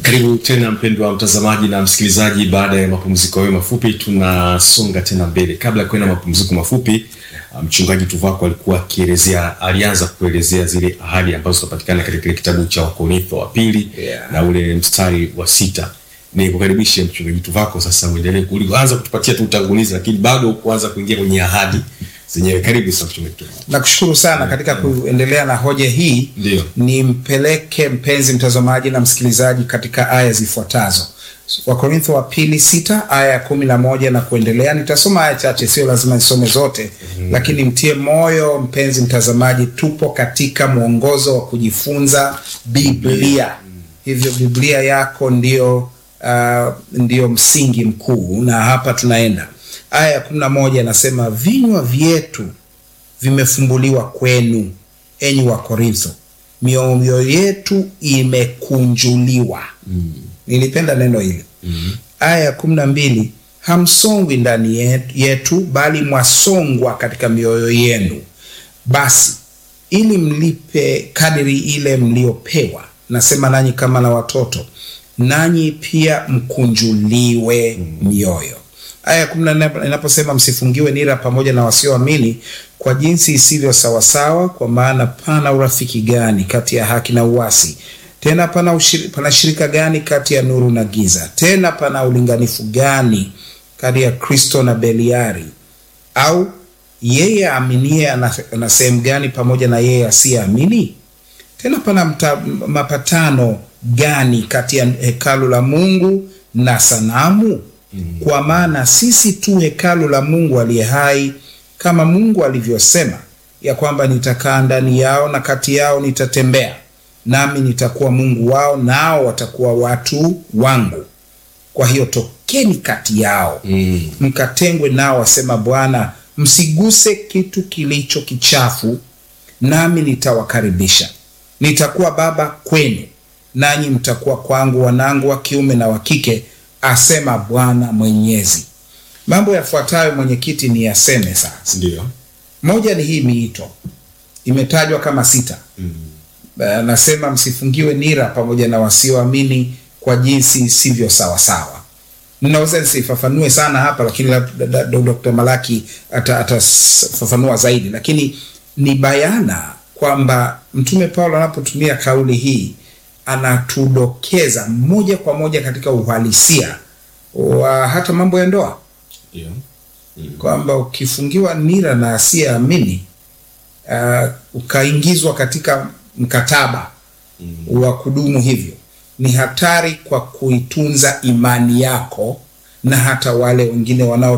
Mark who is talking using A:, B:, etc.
A: Karibu tena mpendwa mtazamaji na msikilizaji, baada ya mapumziko hayo mafupi, tunasonga tena mbele. Kabla ya kwenda mapumziko mafupi, mchungaji Tuvako alikuwa akielezea, alianza kuelezea zile ahadi ambazo zinapatikana katika kile kitabu cha Wakorintho wa pili
B: Yeah.
A: na ule mstari wa sita. Ni kukaribishe mchungaji Tuvako sasa uendelee kuanza kutupatia tu utangulizi, lakini bado kuanza kuingia kwenye ahadi zenyewe. Karibu sana mchungaji Tuvako.
B: Nakushukuru sana katika kuendelea na hoja hii
A: Ndio.
B: nimpeleke mpenzi mtazamaji na msikilizaji katika aya zifuatazo wakorintho wa pili sita aya ya kumi na moja na kuendelea nitasoma aya chache sio lazima nisome zote lakini mtie moyo mpenzi mtazamaji tupo katika mwongozo wa kujifunza biblia hivyo biblia yako ndio uh, ndio msingi mkuu na hapa tunaenda aya ya kumi na moja anasema vinywa vyetu vimefumbuliwa kwenu enyi wa korintho mioyo yetu imekunjuliwa mm. nilipenda neno hili mm. aya ya kumi na mbili hamsongwi ndani yetu, yetu bali mwasongwa katika mioyo yenu basi ili mlipe kadiri ile mliopewa nasema nanyi kama na watoto nanyi pia mkunjuliwe mioyo aya ya kumi na nne inaposema msifungiwe nira pamoja na wasioamini kwa jinsi isivyo sawasawa kwa maana pana urafiki gani kati ya haki na uasi tena pana, ushiri, pana shirika gani kati ya nuru na giza tena pana ulinganifu gani kati ya kristo na beliari au yeye aaminie ana ana sehemu gani pamoja na yeye asiyeamini tena pana mta, mapatano gani kati ya hekalu la mungu na sanamu mm. kwa maana sisi tu hekalu la mungu aliye hai kama mungu alivyosema ya kwamba nitakaa ndani yao na kati yao nitatembea nami nitakuwa mungu wao nao watakuwa watu wangu kwa hiyo tokeni kati yao
A: Mm.
B: mkatengwe nao wasema bwana msiguse kitu kilicho kichafu nami nitawakaribisha nitakuwa baba kwenu nanyi mtakuwa kwangu wanangu wa kiume na wa kike asema bwana mwenyezi mambo yafuatayo mwenyekiti ni yaseme sasa
A: Ndio.
B: moja ni hii miito imetajwa kama sita
A: Mm.
B: anasema msifungiwe nira pamoja na wasioamini kwa jinsi sivyo sawasawa ninaweza nisifafanue sana hapa lakini labda da- da- dr malaki atafafanua ata zaidi lakini ni bayana kwamba mtume paulo anapotumia kauli hii anatudokeza moja kwa moja katika uhalisia wa hata mambo ya ndoa
A: Ndio.
B: kwamba ukifungiwa nira na asiyeamini uh, ukaingizwa katika mkataba mm. wa kudumu hivyo ni hatari kwa kuitunza imani yako na hata wale wengine wanao